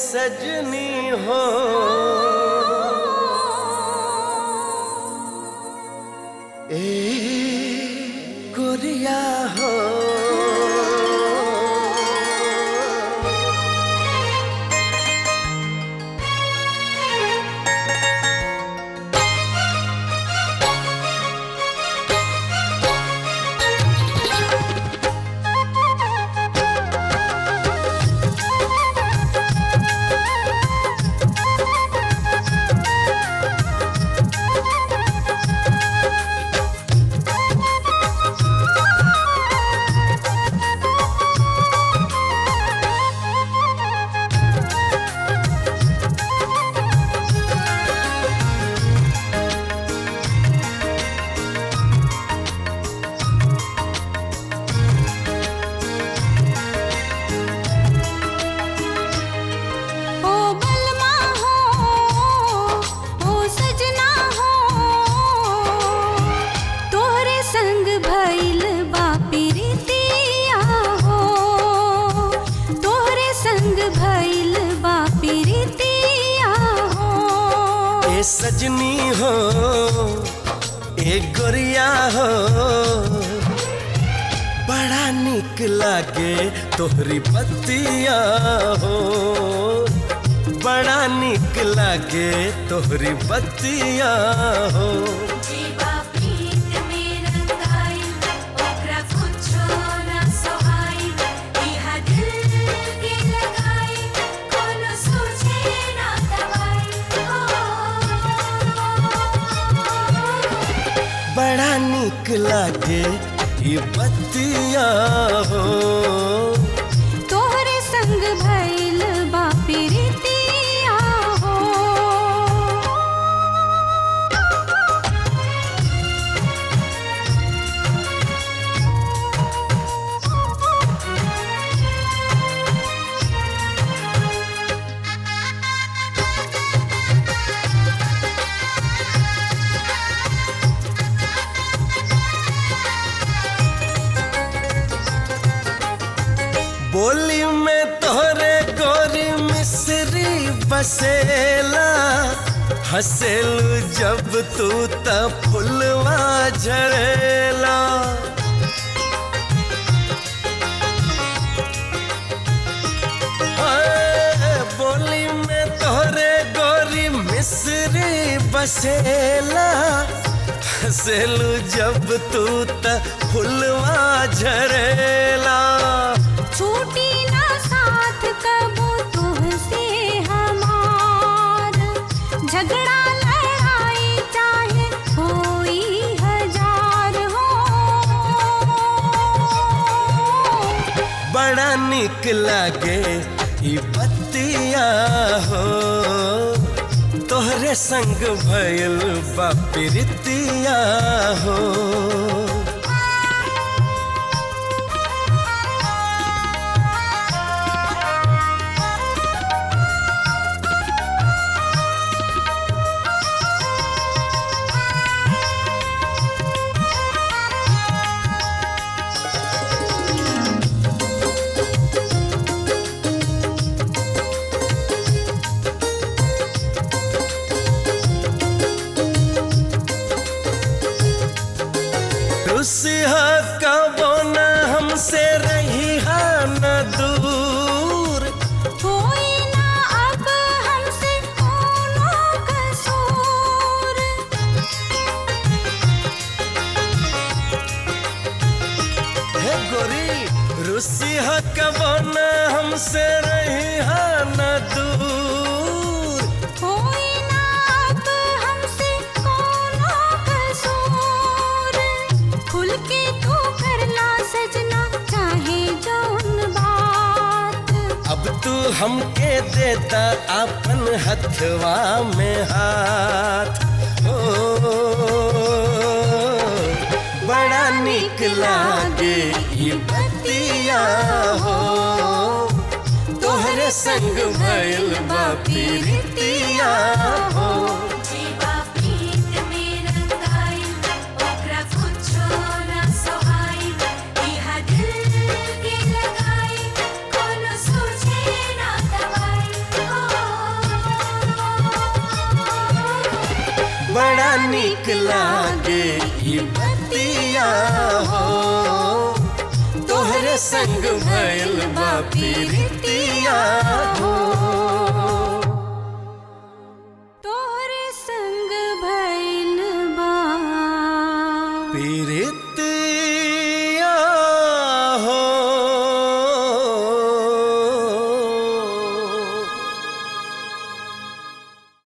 सजनी हो ए गोरिया हो ओ बलमा हो ओ सजना हो तोरे संग भइल बा प्रीतिया हो तोरे संग भइल बा प्रीतिया हो ए सजनी हो ए गोरिया हो बड़ा निक लागे तोहरी बत्तिया हो बड़ा निक लागे तोहरी बत्तिया हो जीवा प्रीत में रंगाइल ओकरा कुछो ना सोहाइल इहा दिल के लगाई कोनो सोचे ना दवाई बड़ा निक लागे ये बत्तिया हो तोहरे संग भइल बा प्रीतिया हो बोली में तोहरे गोरी मिश्री बसेला हसेलू जब तू त फुलवा झरेला हाय, बोली में तोहरे गोरी मिश्री बसेला हसेलू जब तू त फुलवा झरेला छूटी ना साथ कबो तुहसे हमार झगड़ा लड़ाई चाहे कोई हजार हो बड़ा निक लागे ई बत्तिया हो तोहरे संग भइल बा प्रीतिया हो रुसिहा कबो न हमसे रही हा न दूर कोई ना अब हमसे कोनो कसूर हे गोरी रुसिहा कबो न हमसे रही हा न दूर कोई ना अब हमसे कोनो कसूर खुल के तू करला सजना चाहे जौन बात अब तू हमके देता अपन हथवा में हाथ हो बड़ा निक लागे ये बत्तिया हो तोहरे संग भइल बा प्रीतिया हो जीवा प्रीत में रंगाइल ओकरा कुछो ना सोहाइल इहा दिल के लगाई कोनो सोचे ना दवाई निक लागे ई बतिया हो तोहरे संग भइल बा प्रीतिया